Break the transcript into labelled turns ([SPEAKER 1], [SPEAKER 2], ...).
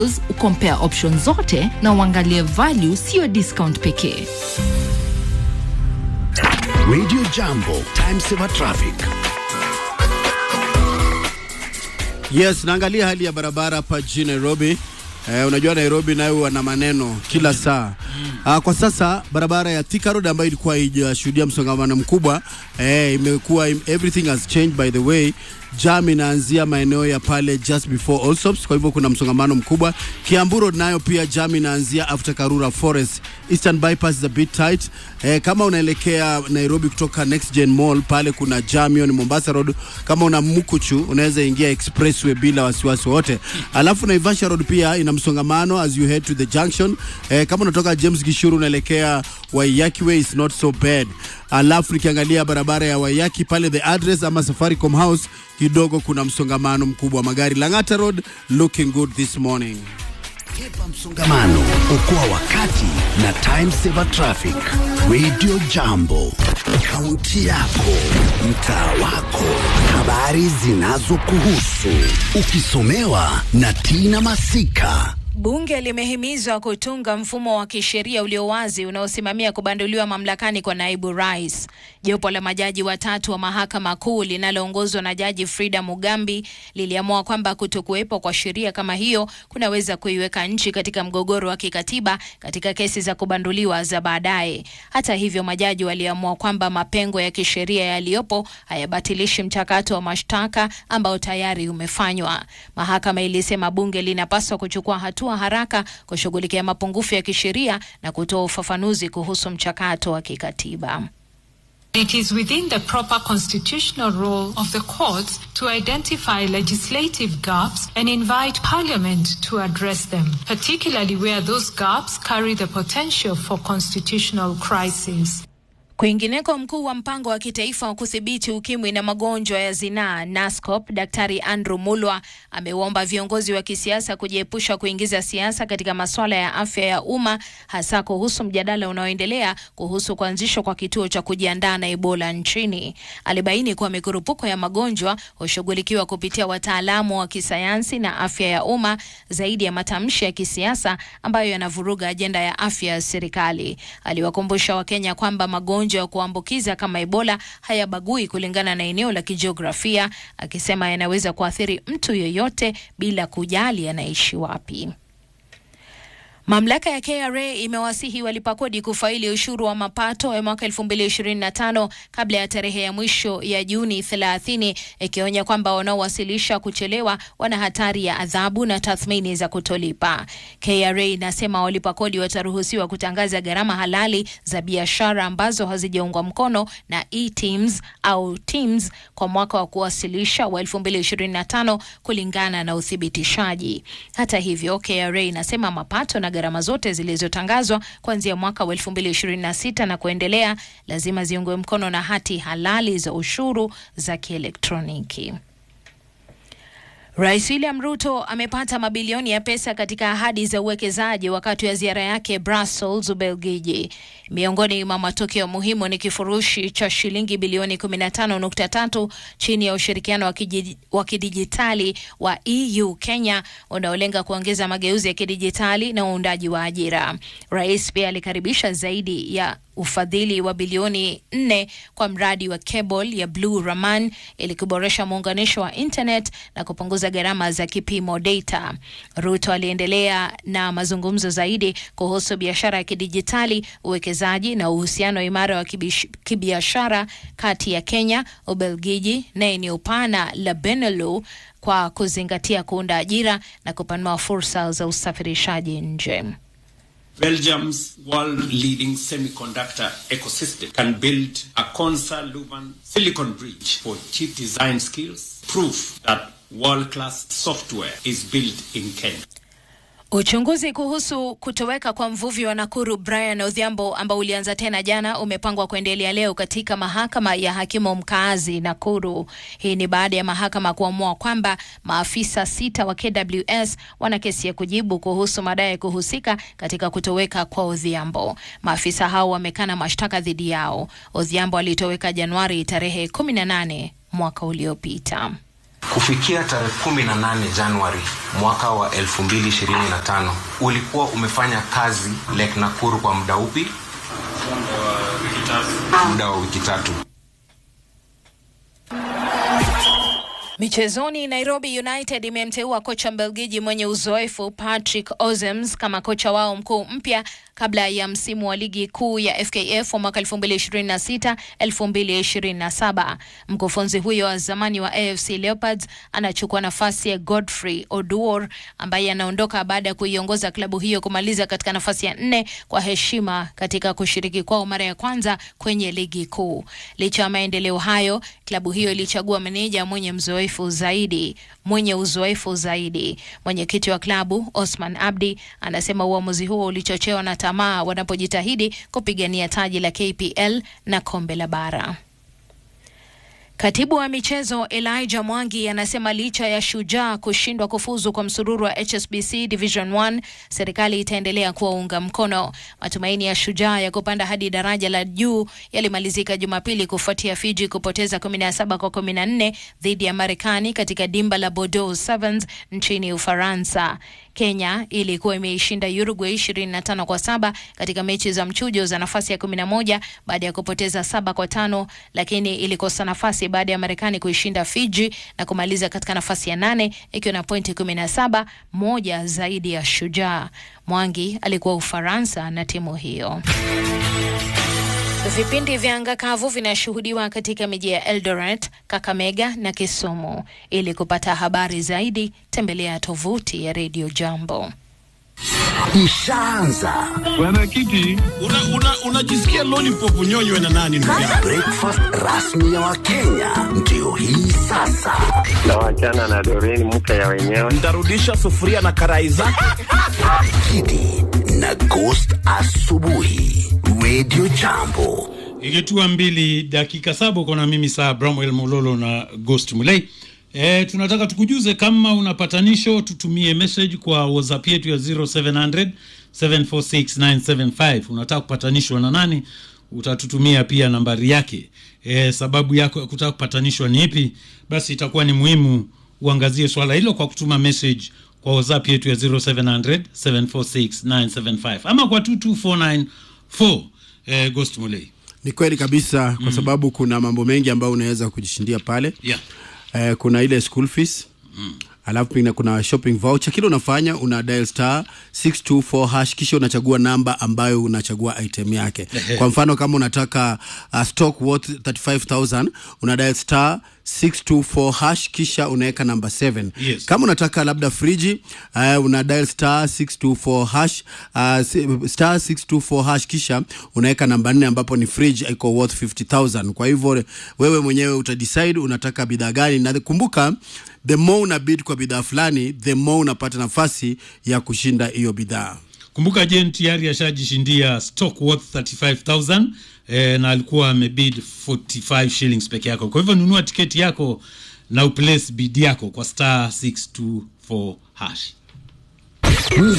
[SPEAKER 1] ukompare option zote na uangalie value, siyo discount pekee.
[SPEAKER 2] Radio Jambo, time saver traffic.
[SPEAKER 3] Yes, naangalia hali ya barabara hapa jijini Nairobi. Eh, unajua Nairobi nayo wana maneno kila saa. Ah, kwa sasa barabara ya Thika Road ambayo ilikuwa haijashuhudia msongamano mkubwa eh, imekuwa everything has changed by the way. Jam inaanzia maeneo ya pale just before Allsops, kwa hivyo kuna msongamano mkubwa. Kiambu Road nayo pia jam inaanzia after Karura Forest. Eastern bypass is a bit tight. Eh, kama unaelekea Nairobi kutoka Next Gen Mall pale kuna jam, hiyo ni Mombasa Road. Kama una Mukuchu unaweza ingia expressway bila wasiwasi wote. Alafu Naivasha Road pia ina msongamano as you head to the junction. Eh, kama unatoka James Gishuru unaelekea Waiyaki Way is not so bad. Alafu nikiangalia barabara ya Waiyaki pale the address ama Safaricom House kidogo kuna msongamano mkubwa wa magari. Lang'ata Road looking good this morning.
[SPEAKER 2] Kepa msongamano, okoa wakati na time saver traffic. Radio Jambo, kaunti yako, mtaa wako, habari zinazokuhusu, ukisomewa na Tina Masika.
[SPEAKER 4] Bunge limehimizwa kutunga mfumo wa kisheria ulio wazi unaosimamia kubanduliwa mamlakani kwa naibu rais. Jopo la majaji watatu wa mahakama kuu linaloongozwa na Jaji Frida Mugambi liliamua kwamba kutokuwepo kwa sheria kama hiyo kunaweza kuiweka nchi katika mgogoro wa kikatiba katika kesi za kubanduliwa za baadaye. Hata hivyo, majaji waliamua kwamba mapengo ya kisheria yaliyopo hayabatilishi mchakato wa mashtaka ambao tayari umefanywa. Mahakama ilisema bunge linapaswa kuchukua hatua haraka kushughulikia mapungufu ya kisheria na kutoa ufafanuzi kuhusu mchakato wa kikatiba.
[SPEAKER 5] It is within the proper constitutional role of the courts to identify legislative gaps and invite Parliament to address them, particularly where those gaps carry the potential for constitutional crisis.
[SPEAKER 4] Kwingineko, mkuu wa mpango wa kitaifa wa kudhibiti ukimwi na magonjwa ya zinaa NASCOP, Daktari Andrew Mulwa amewaomba viongozi wa kisiasa kujiepusha kuingiza siasa katika masuala ya afya ya umma, hasa kuhusu mjadala unaoendelea kuhusu kuanzishwa kwa kituo cha kujiandaa na Ebola nchini. Alibaini kuwa mikurupuko ya magonjwa hushughulikiwa kupitia wataalamu wa kisayansi na afya ya umma zaidi ya matamshi ya kisiasa ambayo yanavuruga ajenda ya afya ya serikali. Aliwakumbusha Wakenya kwamba magonjwa ya kuambukiza kama Ebola hayabagui kulingana na eneo la kijiografia, akisema yanaweza kuathiri mtu yeyote bila kujali anaishi wapi. Mamlaka ya KRA imewasihi walipa kodi kufaili ushuru wa mapato ya mwaka 2025 kabla ya tarehe ya mwisho ya Juni 30, ikionya kwamba wanaowasilisha kuchelewa wana hatari ya adhabu na tathmini za kutolipa. KRA inasema walipa kodi wataruhusiwa kutangaza gharama halali za biashara ambazo hazijaungwa mkono na e-Teams au Teams kwa mwaka wa kuwasilisha wa 2025 kulingana na uthibitishaji. Hata hivyo, KRA inasema mapato na gharama zote zilizotangazwa kuanzia mwaka wa 2026 na kuendelea lazima ziungwe mkono na hati halali za ushuru za kielektroniki. Rais William Ruto amepata mabilioni ya pesa katika ahadi za uwekezaji wakati wa ziara yake Brussels, Ubelgiji. Miongoni mwa matokeo muhimu ni kifurushi cha shilingi bilioni 15.3 chini ya ushirikiano wa kiji- wa kidijitali wa EU Kenya unaolenga kuongeza mageuzi ya kidijitali na uundaji wa ajira. Rais pia alikaribisha zaidi ya ufadhili wa bilioni nne kwa mradi wa cable ya Blue Raman ili kuboresha muunganisho wa internet na kupunguza gharama za kipimo data. Ruto aliendelea na mazungumzo zaidi kuhusu biashara ya kidijitali, uwekezaji na uhusiano imara wa kibish- kibiashara kati ya Kenya, Ubelgiji na eneo pana la Benelux kwa kuzingatia kuunda ajira na kupanua fursa za usafirishaji nje.
[SPEAKER 6] Belgium's world leading semiconductor ecosystem can build a Consa Luban silicon bridge for chip design skills, proof that world class software is built in Kenya.
[SPEAKER 4] Uchunguzi kuhusu kutoweka kwa mvuvi wa Nakuru Brian Odhiambo ambao ulianza tena jana umepangwa kuendelea leo katika mahakama ya hakimu mkaazi Nakuru. Hii ni baada ya mahakama kuamua kwamba maafisa sita wa KWS wana kesi ya kujibu kuhusu madai ya kuhusika katika kutoweka kwa Odhiambo. Maafisa hao wamekana mashtaka dhidi yao. Odhiambo alitoweka Januari tarehe 18 mwaka uliopita.
[SPEAKER 7] Kufikia tarehe 18 Januari mwaka wa 2025 ulikuwa umefanya kazi Lake Nakuru kwa muda upi? Muda wa wiki tatu.
[SPEAKER 4] Michezoni, Nairobi United imemteua kocha Mbelgiji mwenye uzoefu Patrick Ozems kama kocha wao mkuu mpya kabla ya msimu wa ligi kuu ya FKF wa mwaka 2026 2027. Mkufunzi huyo wa zamani wa AFC Leopards anachukua nafasi ya Godfrey Oduor ambaye anaondoka baada ya kuiongoza klabu hiyo kumaliza katika nafasi ya nne kwa heshima katika kushiriki kwao mara ya kwanza kwenye ligi kuu. Licha ya maendeleo hayo, klabu hiyo ilichagua meneja mwenye mzoefu zaidi mwenye uzoefu zaidi. Mwenyekiti wa klabu Osman Abdi anasema uamuzi huo ulichochewa na tamaa wanapojitahidi kupigania taji la KPL na kombe la bara. Katibu wa michezo Elijah Mwangi anasema licha ya Shujaa kushindwa kufuzu kwa msururu wa HSBC Division 1, serikali itaendelea kuwaunga mkono. Matumaini ya Shujaa ya kupanda hadi daraja la juu yalimalizika Jumapili kufuatia Fiji kupoteza 17 kwa 14 dhidi ya Marekani katika dimba la Bordeaux Sevens nchini Ufaransa. Kenya ilikuwa imeishinda Uruguay 25 kwa saba katika mechi za mchujo za nafasi ya 11 baada ya kupoteza saba kwa tano, lakini ilikosa nafasi baada ya Marekani kuishinda Fiji na kumaliza katika nafasi ya nane ikiwa na pointi 17, moja zaidi ya Shujaa. Mwangi alikuwa Ufaransa na timu hiyo. Vipindi vya anga kavu vinashuhudiwa katika miji ya Eldoret, Kakamega na Kisumu. Ili kupata habari zaidi, tembelea tovuti ya Radio Jambo.
[SPEAKER 2] Ishaanza
[SPEAKER 8] Bwana Kiti, unajisikia una, una lollipop unyonywe na nani ndugu yangu?
[SPEAKER 2] breakfast rasmi ya Wakenya ndio hii sasa.
[SPEAKER 9] na wachana na Doreen mke ya wenyewe.
[SPEAKER 8] Ntarudisha sufuria na karai zake.
[SPEAKER 2] Kidi na Ghost asubuhi, Radio Jambo.
[SPEAKER 10] ikitua mbili dakika saba uko na mimi saa Bramwell Mololo na Ghost Mulei. E, tunataka tukujuze kama una patanisho, tutumie message kwa WhatsApp yetu ya 0700 746 Unataka kupatanishwa na nani? Utatutumia pia nambari yake. E, sababu yako ya kutaka kupatanishwa ni ipi? Basi itakuwa ni muhimu uangazie swala hilo kwa kutuma message kwa WhatsApp yetu ya 0700 746 ama kwa 22494 e, Ghost Mulei.
[SPEAKER 3] Ni kweli kabisa kwa sababu kuna mambo mengi ambayo unaweza kujishindia pale.
[SPEAKER 10] Yeah.
[SPEAKER 3] Eh, kuna ile school fees alafu pia kuna shopping voucher. Kile unafanya una dial star 624 hash, kisha unachagua namba ambayo unachagua item yake. Kwa mfano kama unataka uh, stock worth 35000 una dial star 624 hash kisha unaweka namba 7.
[SPEAKER 10] Yes.
[SPEAKER 3] Kama unataka labda friji uh, una dial star 624 hash uh, si- star 624 hash kisha unaweka namba 4 ambapo ni fridge iko worth 50000. Kwa hivyo wewe mwenyewe utadecide unataka bidhaa gani, na kumbuka the more una bid kwa bidhaa fulani the more unapata nafasi ya kushinda hiyo bidhaa.
[SPEAKER 10] Kumbuka Jen tayari ashajishindia stock worth 35000 eh, na alikuwa amebid 45 shillings peke yako. Kwa hivyo nunua tiketi yako na uplace bid yako kwa star 624 hash.